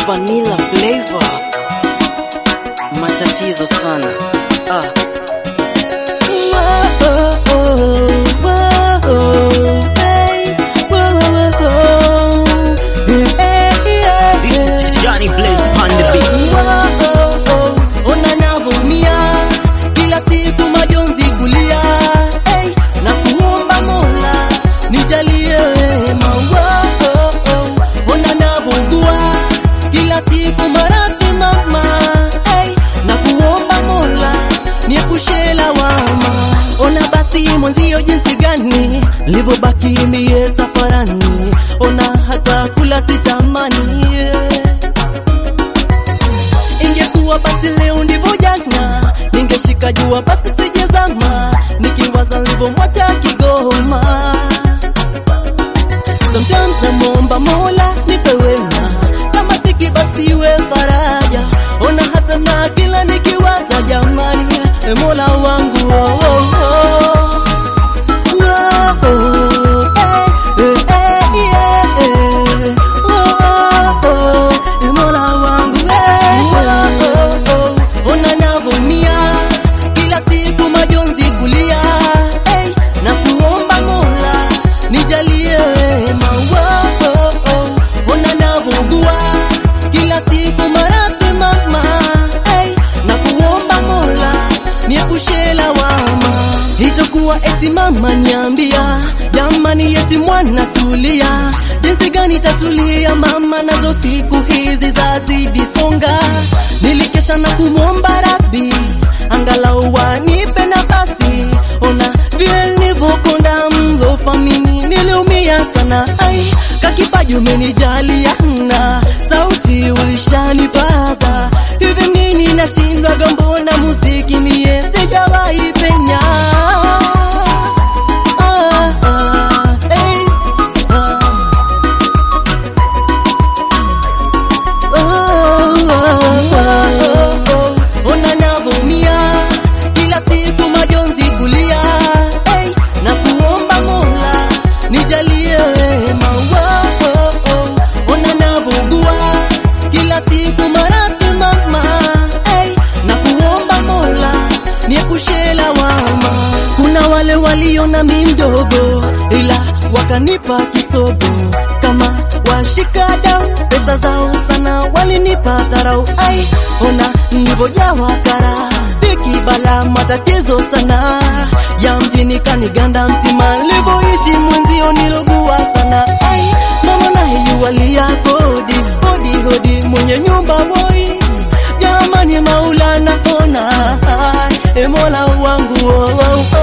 vanilla flavor. Matatizo sana. Ah. This is Johnny Blaze on the beat. unanavumia kila siku majonzi kulia hey, na kuomba Mola nijalie wema unanavugua kila siku maradhi mama hey, na kuomba Mola niepushe lawama ona basi mwenzio jinsi gani livyobaki mie safarani ona hata kula sitamani ingekuwa basi leo ndivyo jana, ningeshika jua basi sijezama, nikiwaza nilivyomwacha Kigoma. Sometimes namwomba Mola nipe wema, kama tiki basi iwe faraja, ona hata na kila nikiwaza jamani, e Mola wangu oh, oh, oh. Oh, oh, eh, eh, eh, yeah, eh. Oh, oh, e Mola wangu eh. Oh, oh, ona navumia kila siku majonzi kulia hey, na kuomba Mola nijalie wema oh, oh, oh, ona navugua kila siku maradhi mama hey, na kuomba Mola niepushe lawama itakuwa eti mama niambia jamani eti mwana tulia jinsi gani tatulia mama nazo siku hizi zazidi songa nilikesha na kumwomba rabi angalau wanipe nafasi ona vile nilivyokonda mlofa mimi niliumia sana ai kakipaji umenijalia na sauti ulishanipaza hivi nini nashindwa gambona muziki mie sijawahi penya Ah, ah, eh, ah. ona navumia kila siku majonzi kulia hey, na kuomba Mola nijalie wema oh, oh, oh. ona navugua kila siku maradhi mama hey, na kuomba Mola niepushe lawama kuna wale waliona mi mdogo ila wakanipa kisogo kama washika dau pesa zao sana walinipa dharau ai ona nilivyojawa kara dhiki bala matatizo sana ya mjini kaniganda mtima nilivyoishi mwenzio nilogua sana ai mama naiwalia kodi hodi hodi mwenye nyumba boy jamani maulana ona ai, e mola wangu oh, oh, oh.